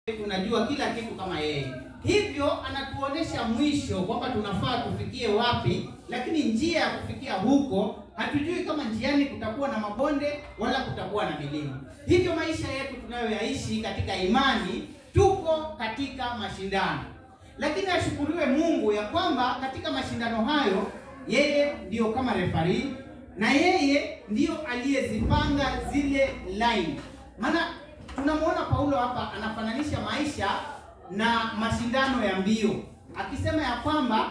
unajua kila kitu kama yeye. Hivyo anatuonesha mwisho kwamba tunafaa tufikie wapi, lakini njia ya kufikia huko hatujui kama njiani kutakuwa na mabonde wala kutakuwa na milima. Hivyo maisha yetu tunayoyaishi katika imani, tuko katika mashindano, lakini ashukuriwe Mungu ya kwamba katika mashindano hayo yeye ndiyo kama refari na yeye ndiyo aliyezipanga zile line. Maana tunamwona Paulo hapa anafananisha maisha na mashindano ya mbio, akisema ya kwamba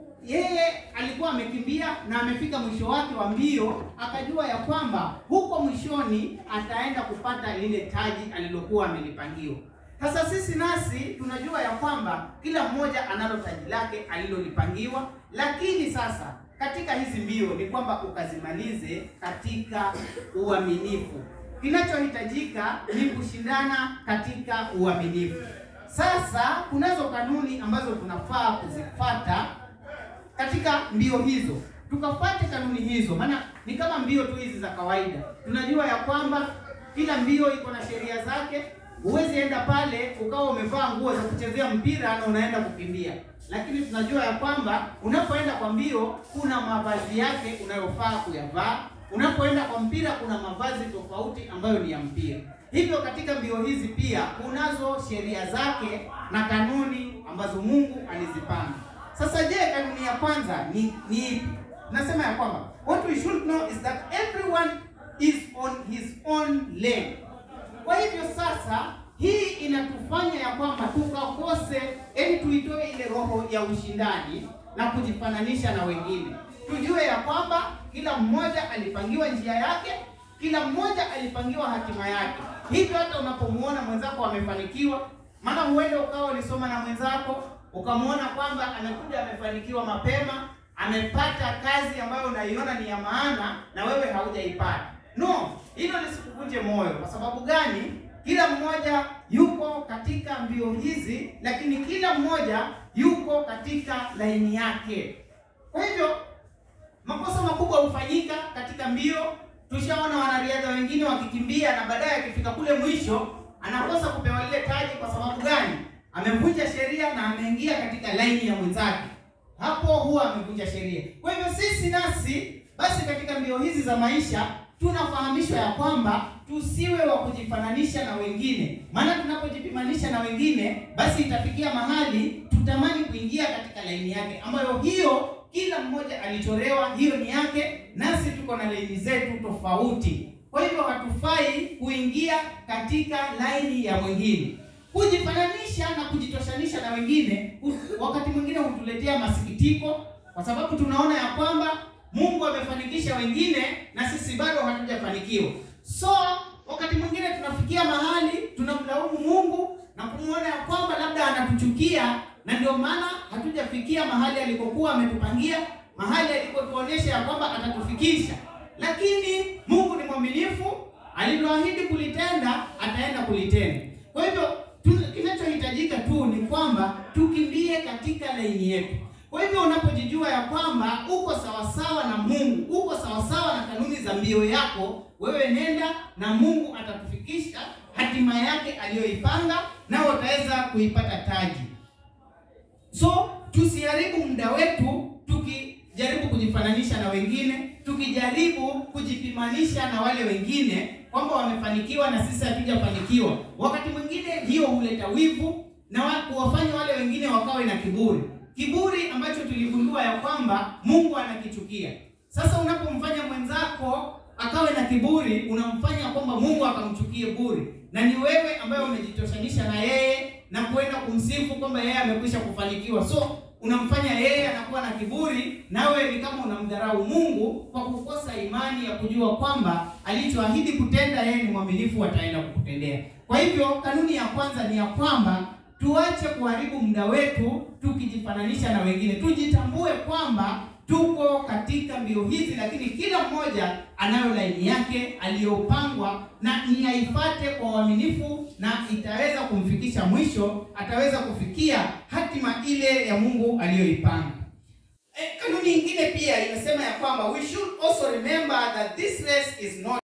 yeye alikuwa amekimbia na amefika mwisho wake wa mbio, akajua ya kwamba huko mwishoni ataenda kupata lile taji alilokuwa amelipangiwa. Sasa sisi nasi tunajua ya kwamba kila mmoja analo taji lake alilolipangiwa, lakini sasa katika hizi mbio ni kwamba ukazimalize katika uaminifu. Kinachohitajika ni kushindana katika uaminifu. Sasa kunazo kanuni ambazo tunafaa kuzifata katika mbio hizo, tukafate kanuni hizo, maana ni kama mbio tu hizi za kawaida. Tunajua ya kwamba kila mbio iko na sheria zake. Huwezi enda pale ukawa umevaa nguo za kuchezea mpira na unaenda kukimbia, lakini tunajua ya kwamba unapoenda kwa mbio kuna mavazi yake unayofaa kuyavaa. Unapoenda kwa mpira kuna mavazi tofauti ambayo ni ya mpira. Hivyo katika mbio hizi pia kunazo sheria zake na kanuni ambazo Mungu alizipanga. Sasa je, kanuni ya kwanza ni ni ipi? Nasema ya kwamba what we should know is that everyone is on his own lane. Kwa hivyo sasa hii inatufanya ya kwamba tukakose, yaani tuitoe ile roho ya ushindani na kujifananisha na wengine. Tujue ya kwamba kila mmoja alipangiwa njia yake, kila mmoja alipangiwa hatima yake. Hivyo hata unapomuona mwenzako amefanikiwa, maana huenda ukawa ulisoma na mwenzako ukamwona kwamba amekuja amefanikiwa mapema, amepata kazi ambayo unaiona ni ya maana na wewe haujaipata. No, hilo lisikuvunje moyo. Kwa sababu gani? Kila mmoja yuko katika mbio hizi, lakini kila mmoja yuko katika laini yake. Kwa hivyo makosa makubwa hufanyika katika mbio. Tushaona wanariadha wengine wakikimbia na baadaye akifika kule mwisho anakosa kupewa lile taji. Kwa sababu gani? Amevunja sheria na ameingia katika laini ya mwenzake, hapo huwa amevunja sheria. Kwa hivyo sisi nasi basi katika mbio hizi za maisha tunafahamishwa ya kwamba tusiwe wa kujifananisha na wengine, maana tunapojipimanisha na wengine, basi itafikia mahali tutamani kuingia katika laini yake, ambayo hiyo kila mmoja alichorewa, hiyo ni yake, nasi tuko na laini zetu tofauti. Kwa hivyo hatufai kuingia katika laini ya mwingine. Kujifananisha na kujitoshanisha na wengine wakati mwingine hutuletea masikitiko, kwa sababu tunaona ya kwamba Mungu amefanikisha wengine na sisi bado hatujafanikiwa. So wakati mwingine tunafikia mahali tunamlaumu Mungu na kumwona ya kwamba labda anatuchukia, na ndio maana hatujafikia mahali alikokuwa ametupangia, mahali alikotuonyesha ya kwamba atatufikisha. Lakini Mungu ni mwaminifu, aliloahidi kulitenda ataenda kulitenda. Kwa hivyo kinachohitajika tu ni kwamba tukimbie katika laini yetu. Kwa hivyo unapojijua ya kwamba uko sawasawa na Mungu, uko sawasawa na kanuni za mbio yako, wewe nenda na Mungu atakufikisha hatima yake aliyoipanga, nao utaweza kuipata taji. So tusiharibu muda wetu tukijaribu kujifananisha na wengine, tukijaribu kujipimanisha na wale wengine kwamba wamefanikiwa na sisi hatujafanikiwa. Wakati mwingine hiyo huleta wivu na kuwafanya wale wengine wakawe na kiburi kiburi ambacho tuligundua ya kwamba Mungu anakichukia. Sasa unapomfanya mwenzako akawe na kiburi, unamfanya kwamba Mungu akamchukie buri, na ni wewe ambaye umejitoshanisha na yeye na kwenda kumsifu kwamba yeye amekwisha kufanikiwa. So unamfanya yeye anakuwa na kiburi, nawe ni kama unamdharau Mungu kwa kukosa imani ya kujua kwamba alichoahidi kutenda yeye ni mwaminifu, ataenda kukutendea. Kwa hivyo kanuni ya kwanza ni ya kwamba tuache kuharibu muda wetu tukijifananisha na wengine. Tujitambue kwamba tuko katika mbio hizi, lakini kila mmoja anayo laini yake aliyopangwa, na ni aifate kwa uaminifu, na itaweza kumfikisha mwisho, ataweza kufikia hatima ile ya Mungu aliyoipanga. E, kanuni nyingine pia inasema ya kwamba we should also remember that this race is not